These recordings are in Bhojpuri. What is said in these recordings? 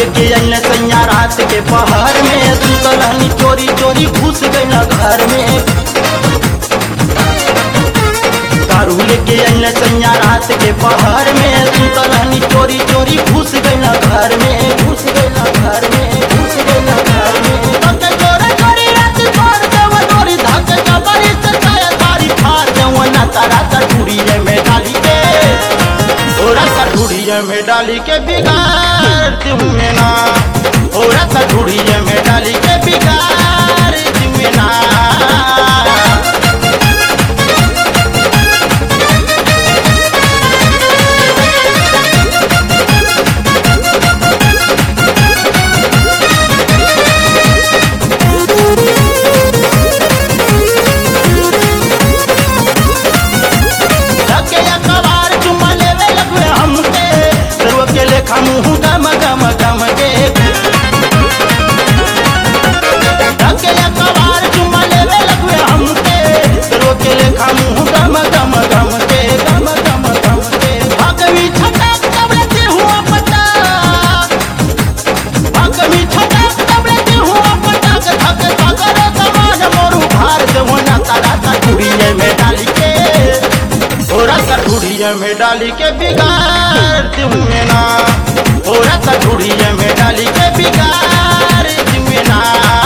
लेके अइले सैया रात के पहर में सुतल हनी चोरी चोरी घुस गइल घर में दारू लेके अइले सैया रात के पहर में सुतल हनी चोरी चोरी घुस गइल घर में घुस गइल घर में घुस गइल घर में धक्के चोरे चोरी रात भर देव डोरी धक्के जबरी से छाया तारी फार देव ना तारा तटूरी में डाली के ओरा तटूरी में डाली के बिगाड़ तुम्हें ना ओरा तटूरी में डाली के बिगाड़ तुम्हें ना धक्के या कबार चुम्मा लेवे लगवे हमके सर्व के लेखा मुंह गम गम गम के धक्के या कबार चुम्मा लेवे लगवे हमके सर्व के लेखा मुंह गम गम गम के गम गम गम के भगवी छटा कबड़े हुआ पता भगवी छटा कबड़े हुआ पटा के धक्के सागर समान मोरू भार देवो ना तारा तटुरिये में डाली के ओरा तटुरिये में डाली के बिगाड़ तुम्हें ना ओरा तटुरिये में डाली के बिगाड़ तुम्हें ना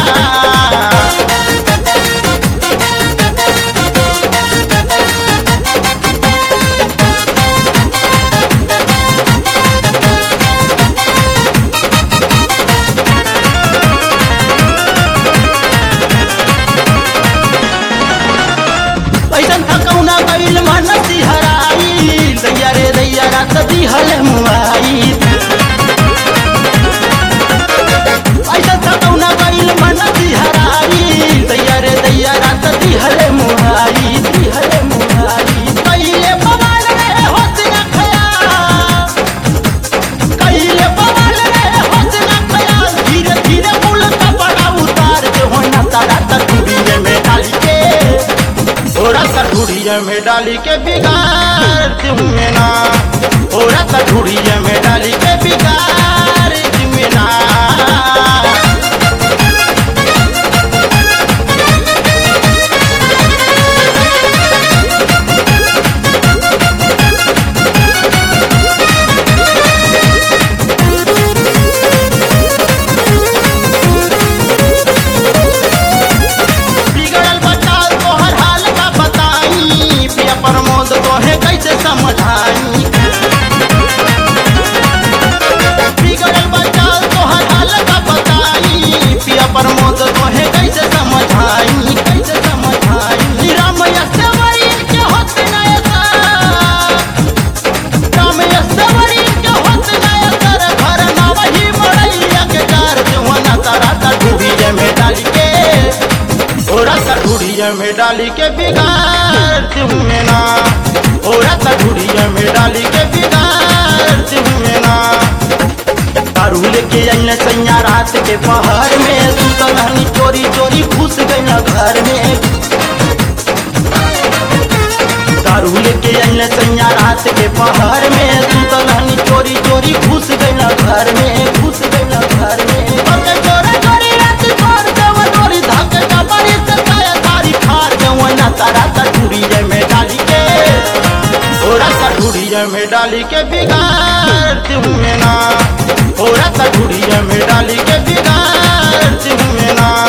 ऐसन थकौना गईल मन सिहराई दैया रे दैया रात दिहल मुआई ऐसन थकौना गईल मन सिहराई दैया रे दैया रात दिहल मुआई दिहल मुआई कइले बवाल रे होश न खयाल कइले बवाल रे होश न खयाल धीरे धीरे मुल कपड़ा उतार के होना तारा तटुरिये में डाली के ओरा तटुरिये में डाली के बिगाड़ तुम्हें ना ओरा तटुरिये में डाली के बिगाड़ तुम्हें ना बिगड़ल बचाल तोहर हाल का बताई पिया प्रमोद तोहे कैसे समझाई बिगड़ल बचाल तोहर हाल का बताई पिया प्रमोद तोहे कैसे समझाई कैसे समझाई राम यस्तवरी के होत न ऐसा राम यस्तवरी के होत न ऐसा घर ना वही मड़ैया के कार जुवना तारा तटुरिये में डाली के ओरा तटुरिये में डाली के बिगाड़ तुम्हें ना ओरा तटुरिये में डाली के बिगाड़ तुम्हें ना दारू लेके अइले सैया रात के पहर में सुतल हनी चोरी चोरी घुस गइल घर में दारू लेके अइले सैया रात के पहर में सुतल हनी चोरी चोरी घुस गइल घर में घुस गइल घर में धक्के चोरे चोरी रात भर देव डोरी धक्के जबरी से छाया तारी फार देव ना तारा तटुरिये में डाली के ओरा तटुरिये में डाली के बिगाड़ तुम्हें ना ओरा तटुरिये में डाली के बिगाड़ तुम्हें ना